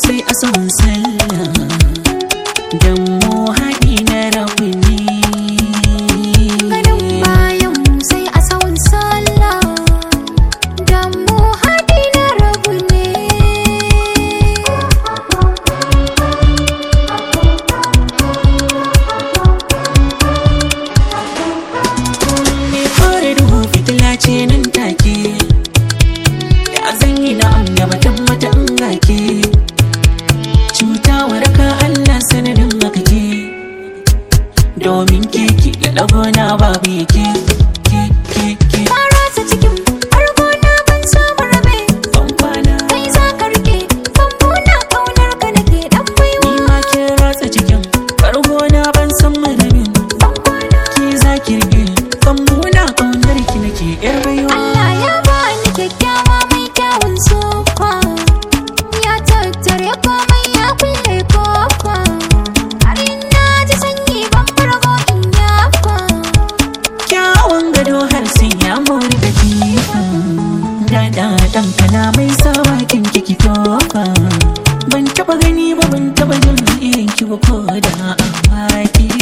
sai a son sallah dan mu haɗi na rabu ne Ganin bayan mu sai a sawun sallah Dan mu haɗi na rabu ne me fara duhu fitila ce nan take ya zan yi na an gaba tabbata in gake cuta waraka Allah sanadin haka ke domin keke da ɗagona babu yake ke ke ke Ka rasa cikin farko na ban samu rabe ban kwana Kai za ka rike Bambuna ƙaunar ka nake ɗan baiwa ni ma ke ratsa cikin kargo na ban san madabin Ban kwana ki za ki rige bambuna kaunar ki nake yar baiwa Allah ya bani kyakkyawa mai kyawun sofa Ya tattare komai ya kulle kofa Har na ji sanyi ban fargo in yafa kyawun gado har sai ya mori da kifa da dan kana mai sawa kin kiki tofa ban taba gani ba ban taba jin irin ki ba ko da a baki